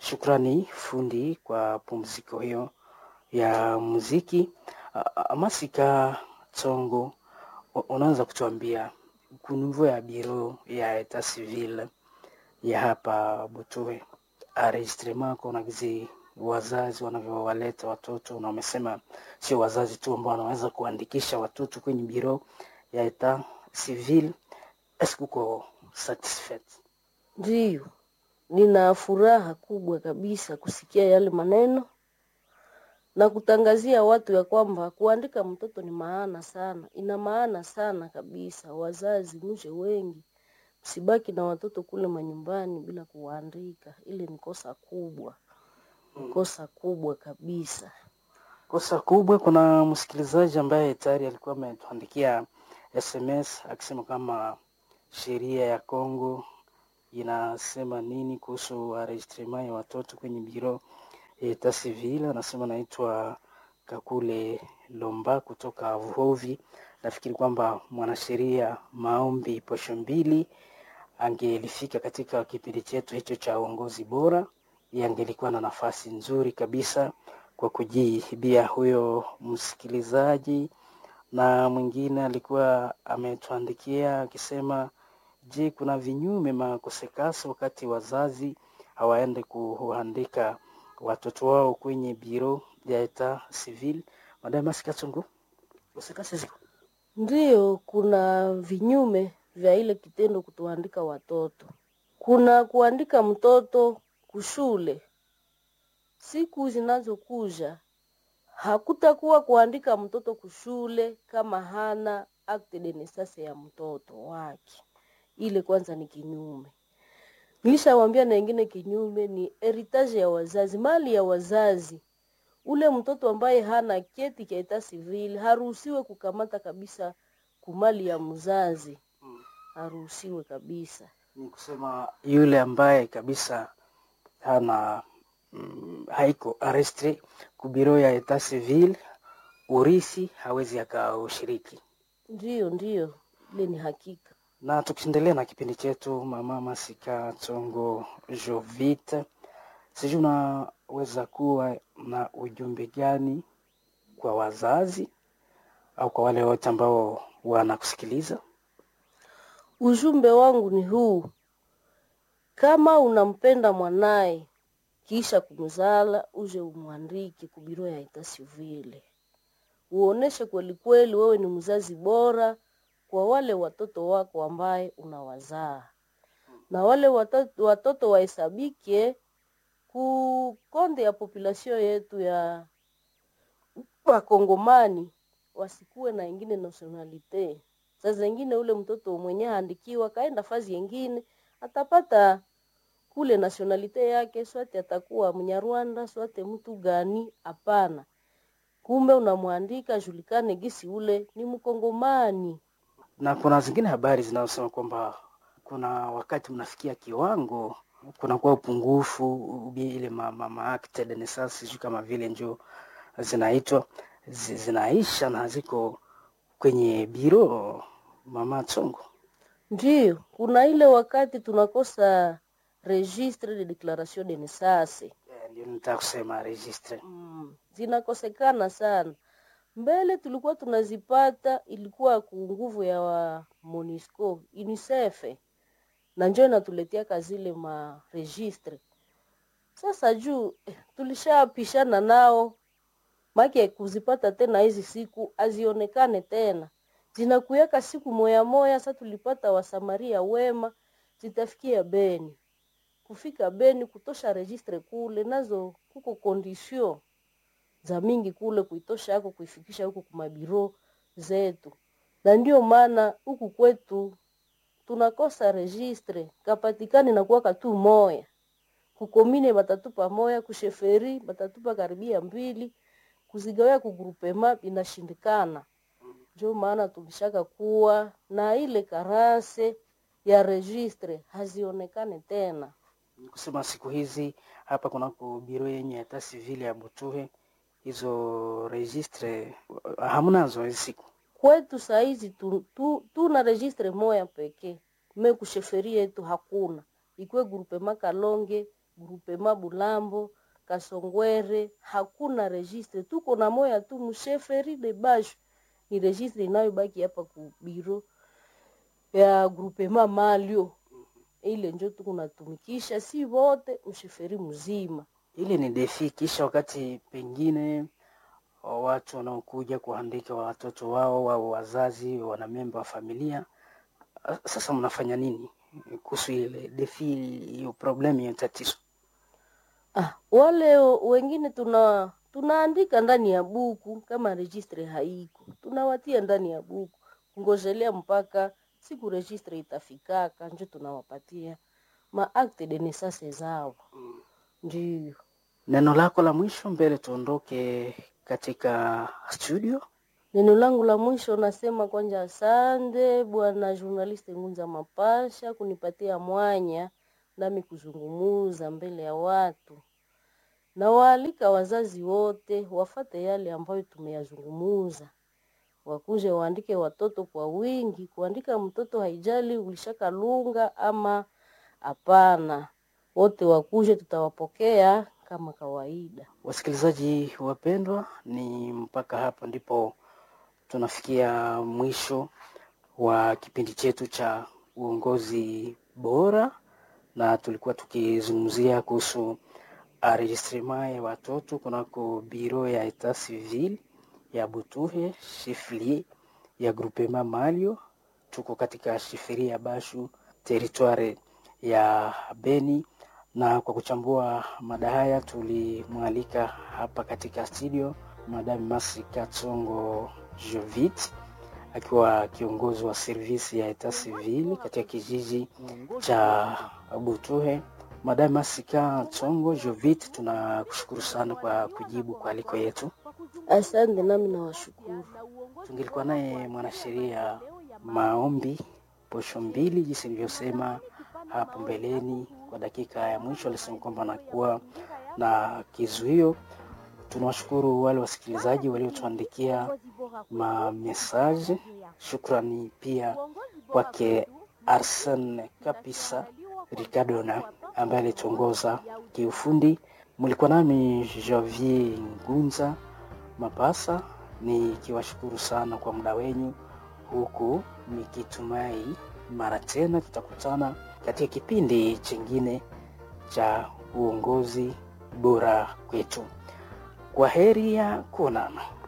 Shukrani fundi kwa pumziko hiyo ya muziki. Uh, Masika Tsongo, unaweza kutuambia kunivyo ya biro ya eta civil ya hapa Butuhe enregistrement kuna gizi wazazi wanavyowaleta watoto, na wamesema sio wazazi tu ambao wanaweza kuandikisha watoto kwenye biro ya eta civil. Eske uko satisfait? Ndiyo, nina furaha kubwa kabisa kusikia yale maneno na kutangazia watu ya kwamba kuandika mtoto ni maana sana, ina maana sana kabisa. Wazazi mje wengi, msibaki na watoto kule manyumbani bila kuwaandika. Ile ni kosa kubwa, kosa kubwa kabisa. Kosa kubwa. Kuna msikilizaji ambaye tayari alikuwa ametuandikia SMS akisema kama sheria ya Kongo inasema nini kuhusu enregistrement ya watoto kwenye biro ya eta civil. Anasema naitwa Kakule Lomba kutoka Vuhovi. Nafikiri kwamba mwanasheria Maombi Posho Mbili angelifika katika kipindi chetu hicho cha uongozi bora, yeye angelikuwa na nafasi nzuri kabisa kwa kujibia huyo msikilizaji. Na mwingine alikuwa ametuandikia akisema, je, kuna vinyume makosekasi wakati wazazi hawaende kuandika watoto wao kwenye biro ya eta civil? Madam Masikatungu, kosekasi ziko Ndiyo, kuna vinyume vya ile kitendo kutoandika watoto. Kuna kuandika mtoto kushule, siku zinazokuja hakutakuwa kuandika mtoto kushule kama hana acte de naissance ya mtoto wake. Ile kwanza ni kinyume. Nilishawambia na ingine kinyume ni heritage ya wazazi, mali ya wazazi. Ule mtoto ambaye hana cheti cha etat civil haruhusiwe kukamata kabisa kumali ya mzazi, haruhusiwe kabisa. ni kusema yule ambaye kabisa hana mm, haiko arrestre kubiro ya eta civil, urisi hawezi akaushiriki. Ndiyo, ndiyo, ile ni hakika. Na tukiendelea na kipindi chetu, mama Masika Tsongo Jovite, sijui unaweza kuwa na ujumbe gani kwa wazazi au kwa wale wote ambao wanakusikiliza? Ujumbe wangu ni huu: kama unampenda mwanaye kisha kumzala, uje umwandike kubiro ya eta civil, uoneshe kweli kweli wewe ni mzazi bora kwa wale watoto wako ambaye unawazaa, na wale watoto, watoto wahesabike ku konde ya population yetu ya Wakongomani, wasikuwe na ingine nationalite. Saa zingine ule mtoto mwenye andikiwa kaenda fazi yengine atapata kule nationalite yake, swate atakuwa Mnyarwanda, swate mtu gani? Hapana, kumbe unamwandika julikane gisi ule ni Mkongomani. Na kuna zingine habari zinazosema kwamba kuna wakati mnafikia kiwango kunakuwa upungufu ubi ile ma, ma, ma acte de naissance sijui kama vile njo zinaitwa zi- zinaisha na haziko kwenye biro mama Tsongo. Ndiyo, kuna ile wakati tunakosa registre de declaration de naissance Eh, Ndio nitaka kusema registre. mm, zinakosekana sana. Mbele tulikuwa tunazipata, ilikuwa ku nguvu ya wa MONUSCO UNICEF, na njo inatuletea kazile ma registre. Sasa juu eh, tulishapishana nao make kuzipata tena hizi siku azionekane tena, zinakuyaka siku moya moya. Sasa tulipata wasamaria wema, zitafikia Beni. Kufika Beni kutosha registre kule, nazo kuko condition za mingi kule kuitosha yako kuifikisha huku kumabiro zetu, na ndio maana huku kwetu tunakosa registre kapatikani na kuwaka tu moya kukomine batatupa moya kusheferi batatupa karibia mbili kuzigawia kugrupema inashindikana. Ndio maana tulishaka kuwa na ile karase ya registre hazionekane tena. Ni kusema siku hizi hapa kunako biro yenye hata sivili ya Butuhe hizo registre hamnazo hizi siku. Kwetu saizi tu, tu, tuna registre moya pekee me kusheferi yetu hakuna, ikwe grupema Kalonge grupema Bulambo Kasongwere hakuna registre, tuko na moya tu msheferi de bashu ni registre inayobaki hapa ku biro ya grupema Malio, ile njo tuko natumikisha si wote msheferi mzima. Ili ni defi, kisha wakati pengine watu wanaokuja kuandika watoto wao au wazazi wanamemba wa familia, sasa mnafanya nini kuhusu ile defi, hiyo problemu, hiyo tatizo? Ah, wale wengine tuna tunaandika ndani ya buku kama registre haiko, tunawatia ndani ya buku kungojelea mpaka siku registre itafikaka, njo tunawapatia ma acte de naissance zao. Ndio Neno lako la mwisho mbele tuondoke katika studio. neno langu la mwisho nasema kwanja, asante bwana journaliste Ngunza Mapasha kunipatia mwanya nami kuzungumuza mbele ya watu. Nawaalika wazazi wote wafate yale ambayo tumeyazungumuza, wakuje waandike watoto kwa wingi. Kuandika mtoto haijali ulishakalunga ama hapana, wote wakuje, tutawapokea kama kawaida. Wasikilizaji wapendwa, ni mpaka hapa ndipo tunafikia mwisho wa kipindi chetu cha uongozi bora, na tulikuwa tukizungumzia kuhusu enregistrement ya watoto kunako biro ya etat civil ya Butuhe shifli ya groupement Malio. Tuko katika shifiri ya Bashu teritware ya Beni, na kwa kuchambua mada haya tulimwalika hapa katika studio Madame Masi Katsongo Jovit akiwa kiongozi wa servisi ya etat civil katika kijiji cha Butuhe. Madame Masika Tsongo Jovit, tunakushukuru sana kwa kujibu kwa aliko yetu. Asante, nami nawashukuru. Tungilikuwa naye mwanasheria Maombi posho mbili, jinsi nilivyosema hapo mbeleni. Kwa dakika ya mwisho alisema kwamba anakuwa na kizuio. Tunawashukuru wale wasikilizaji waliotuandikia mamesaje. Shukrani pia kwake Arsen Kapisa Ricardona ambaye alituongoza kiufundi. Mlikuwa nami Javier Ngunza Mapasa nikiwashukuru sana kwa muda wenyu, huku nikitumai mara tena tutakutana katika kipindi chingine cha uongozi bora kwetu. Kwa heri ya kuonana.